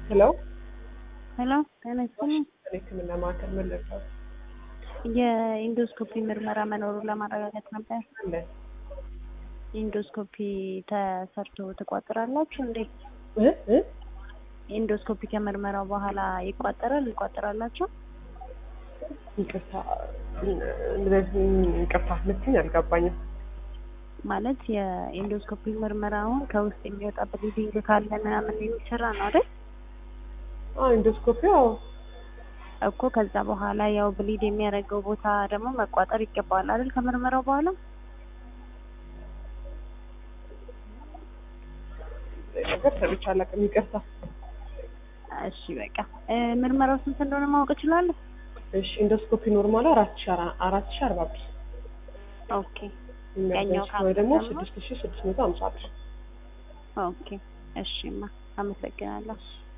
ሄሎ ሄሎ ጤና ይስጥልኝ። ሕክምና ማዕከል መለሰው የኢንዶስኮፒ ምርመራ መኖሩን ለማረጋገጥ ነበር። አለ ኢንዶስኮፒ ተሰርቶ ትቋጥራላችሁ እንዴ? እ እ ኢንዶስኮፒ ከምርመራው በኋላ ይቋጠራል ይቋጠራላችሁ? ይቅርታ እንደዚህ ይቅርታ ልትኝ አልገባኝም። ማለት የኢንዶስኮፒ ምርመራውን ከውስጥ የሚወጣ ብሊዲንግ ካለ ምናምን የሚሰራ ነው አይደል? አዎ ኢንዶስኮፒ አዎ እኮ ከዛ በኋላ ያው ብሊድ የሚያደርገው ቦታ ደግሞ መቋጠር ይገባዋል አይደል? ከምርመራው በኋላ ነገር ሰምቼ አላውቅም። ይቅርታ እሺ በቃ እ ምርመራው ስንት እንደሆነ ማወቅ እችላለሁ? እሺ ኢንዶስኮፒ ኖርማሉ አራት ሺ አራት ሺ አርባ ብር ኦኬ ያኛው ወይ ደግሞ ካምስት ደግሞ? ስድስት ሺ ስድስት መቶ ሀምሳ ብር ኦኬ እሺማ አመሰግናለሁ።